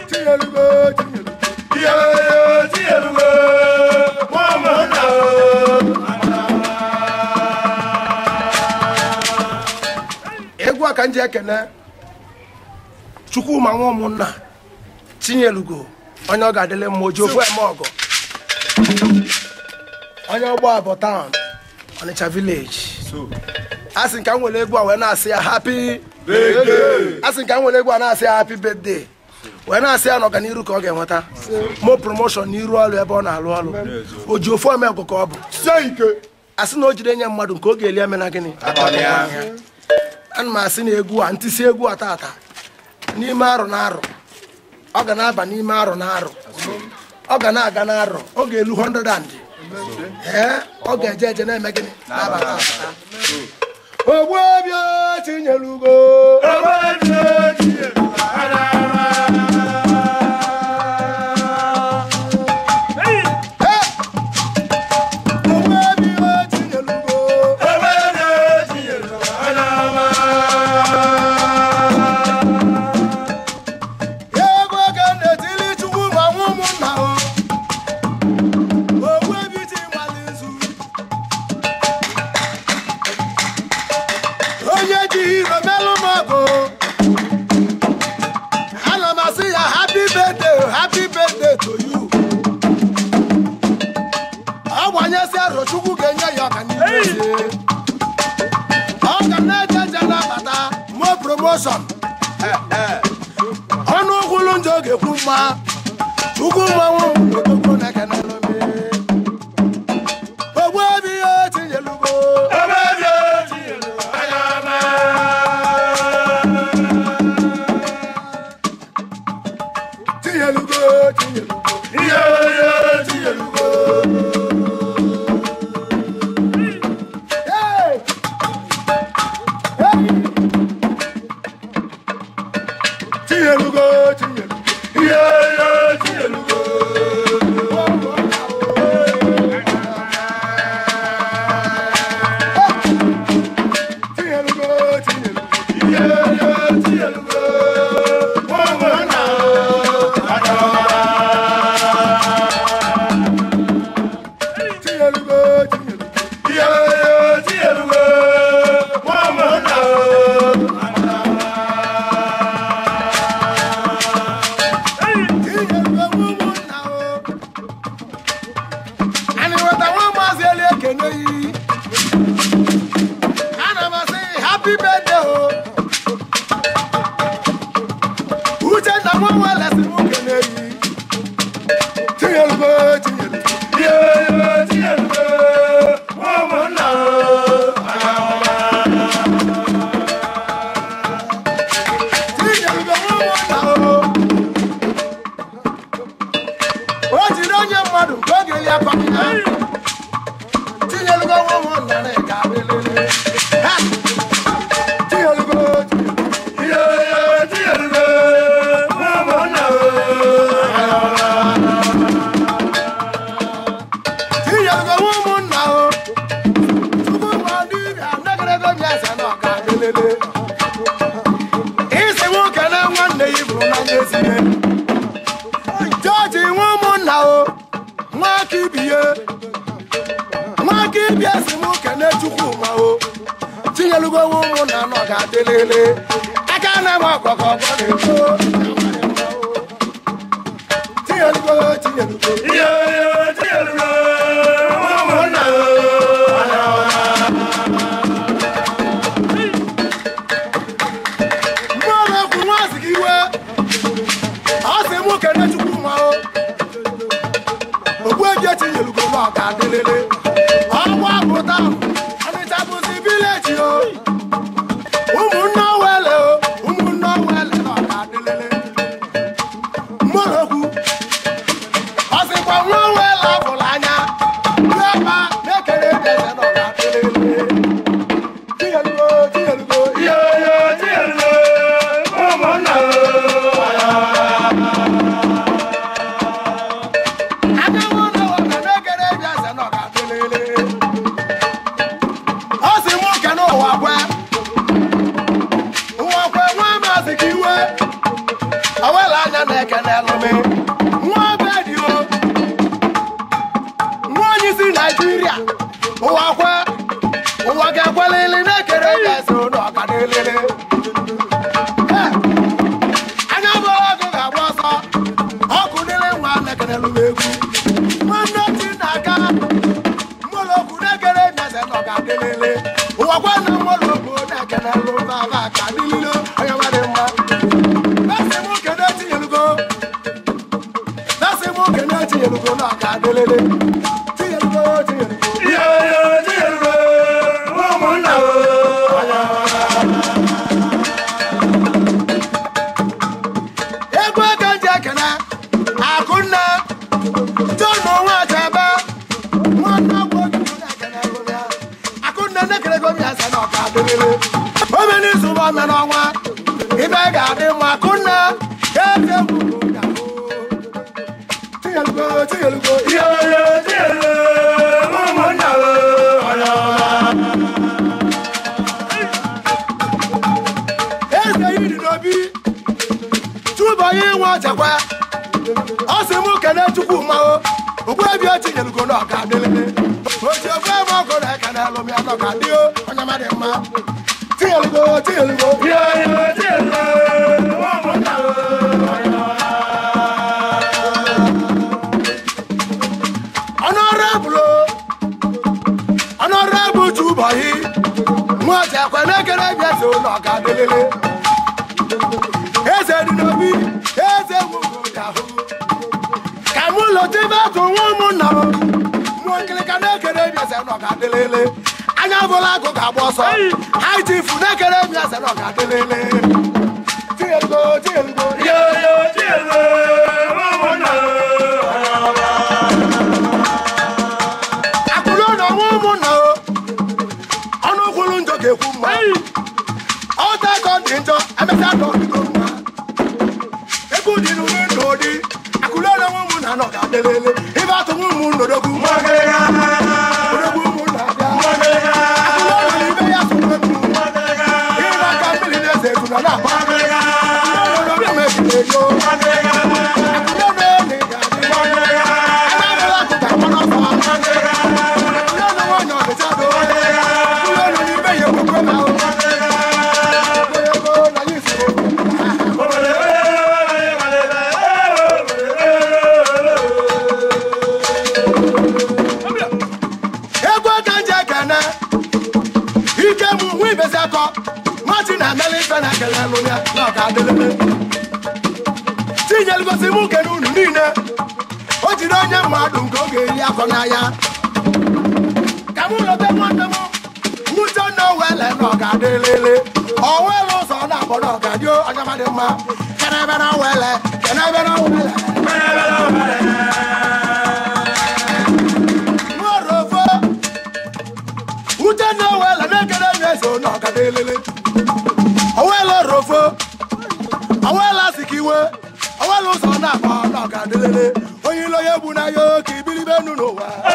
tinyelugo tinyelugo Iyo tinyelugo nwa ụmụnna egwu a ka m ji ekene chukwuma nwa ụmụnna tinyelugo onye ọ ga-adịlị mma oji ofu eme ọgọ onye ọgbọ abọ taụn ọnịcha vileji a sị ka m nwere egwu a wee na-asị ya hapi a sị ka m nwere egwu a na-asị ya hapi bedde wee na-asị ya na ọganiru ka ọ ga-enweta mo promoshọn n'iru ọrụ ebe ọ na-alụ ọrụ o ji ofu eme ọgụ ka ọ bụ sie ike a sị na o jide nye mmadụ nke ọ ga-eli eme na gịnị ana m asị na egwu a ntịsi egwu a tata n'ime arọ na arọ ọ ga na-aba n'ime arọ na arọ ọ ga na-aga na arọ ọ ga-elu 100 and ee ọ ga-eje eje na-eme gịnị na-abata abata ogbuobi tinyelugo ogbuobi tinyelugo ego ga na-etili chukwu ma nwa ụmụnna o ogbuobi ti nwale nzu onye ji iro melụ m ọgụ ana m asị ya happy birthday happy birthday to you ọ gbanyesi arọ chukwu ga-enye ya ọganihu ezie. ọ ga na-eje eje na-abata mo promotion ọnụ ụkwụlụ njọ ga-ekwu mma chukwu mmanwụ odogwu na-ekene n'ome ogbu obi ya tinyelugo tinyelugo tinyelugo Hey! Hey! tinyelugo tinyelugo tinyelugo tinyelugo tinyelugo tinyelugo tinyelugo ụmụnna o anyị nweta nwa maazị eli ekene yi ana m asị happy birthday o uchenna nwa nwa lesi m kene yi tinyelugo tinyelugo tinyelugo ụmụnna o o jiri onye mmadụ nke oge eli akọghị ya tinyelugo nwa ụmụnna na ịga lelele Ha! tinyelugo tinyelugo tinyelugo nwa ụmụnna o tupu ma ndị ibe anagarego m ya eze na ọka lelele isi nwoke na nwanne ya bụrụ n'anya ezie jọji nwa ụmụnna o nwa aka ibie nwa aka ibie si m kene chukwuma o tinyelugo nwa ụmụnna nọ ga-adị lele aka na-enwe ọkọkọ ọgbọ na-eto tinyelugo tinyelugo mmadụ ekwu nwazi gị iwe ọ sị mụ kene chukwuma o ogbueji etinyelugo na ọ ga-adị lele ọgwa pụta ọnịcha bụzi vileji o ụmụnne owele o ụmụnne owele na ọ ga-adị lele mmadụ ekwu ọ sịkwa nwa owele abụla anya rueba na-ekere eze na ọ ga-adị lele tinyelugo tinyelugo aka nwanne nwoke na-ekere eze na ọ ga-adị lele ọ sị mụ kene ụwa kwe ụwa kwe nwa maazị ka iwe awela anya na-eke na-ekene lụmị nwa be dị o nwa onye isi naijiria ụwa kwe ụwa ga-ekwelili na-ekere ga-esi ụlọ ọka n'elele Eh, anya bụrụ ọgụ ga-agba ọsọ ọkụ dịrị nwa na-ekene lụmị egwu nwanne chi na-aga mmụlọokwu na-ekere nyeze nọ ga-adịlele ụwa kwe na mmụlọokwu na-ekene lụmị aba ka dịlile onye nwa dị mma Bẹ́sì mú kéde tí yelugo. Bẹ́sì mú kéde tí yelugo náà ká délélé. Tí yelugo tí yelugo. Yoyo tí èlùbọ́ ụmụnna o. Egwu ego ji ekene. Akụnne. Jọnụ nwa Achebe. Nwanne ọgwụ ojukwu na-ekene ego ya. Akụnne na-ekele ego ya sị na ọ ká délélé. Ome n'izu bụ ome n'ọnwa. Ibe ga-adị mma. Akụnne. Eze gburu ya. Tí yelugo tí yelugo. Yoyo tí èlùbọ́ ụmụnna o. eze yiri n'obi tụbọ ya inwe ọchekwa ọ sị mụ kene chukwu mmanwụ ogbuebi otinyelugo na ọka dịlele oji ogbu ebe ọgụ na ekene alụmya na ọka dị o onye mmadụ mma tinyelugo tinyelugo Yoyo tí èlùbọ́ ụmụnna o. ọnụọrọbụlo ọnụọrọbụ tụbọyị nwa ọchekwa na-ekere bịa so na ọka dịlele eze dị n'obi eze nwụgo ahụ ka mụ lọtebe atụ nwa ụmụnna m mụ nkịlịka na-ekere bịa so na ọka dịlele anya bụla agụ ga-agba ọsọ haitifu na-ekere bịa so na ọka dịlele tiyelugo tiyelugo Yoyo tí èlùbọ́ ụmụnna o. akụrụ na ọnwa ụmụnna o ọnụ kwuru njọ ga-ekwu mma ọta ka ọ dị njọ emesịa ka ọ dịgo mma egwu dị n'ụdị ndụ ụdị akụrụ na ọnwa ụmụnna nọ ga adịlele ibe atụ nwa ụmụ nnodogwu Mọ̀gẹ́gà. odogwu ụmụnna abịa Mọ̀gẹ́gà. akụrụ na ibe ya so egwu Mọ̀gẹ́gà. ịba aka mmiri na-eze ezu na na-agba Mọ̀gẹ́gà. akụrụ na obi mejiri ego Mọ̀gẹ́gà. akụrụ na ene ga-adị Mọ̀gẹ́gà. ebe abụla akụ ga-agba n'ọsọ Mọ̀gẹ́gà. akụrụ na nwanyị ọdịcha do akụrụ na ibe ya ekwekwe na ahụ ego na ya isi egwu aka nje ekene ike mụ hụ ibezi akọ machi na emela ife na ekele lụ ya na ọka adịlele tinyelugosi mụ kene unu niile o jiri onye mmadụ nke oge eri akọ n'anya ka mụ lote nwanne m nwuche na owele na ọka adịlele owele ụzọ na-akpọ na ọka dị ọnyamadị mma kenebe na owele kenebe na owele Nworofo uche na owele na-ekele ya eso na ọka adịlele owele rofo owele asịka iwe owele ụzọ na-akpọ na ọka adịlele onye ilo ya egbu na ya oke ibiribe nu n'ụwa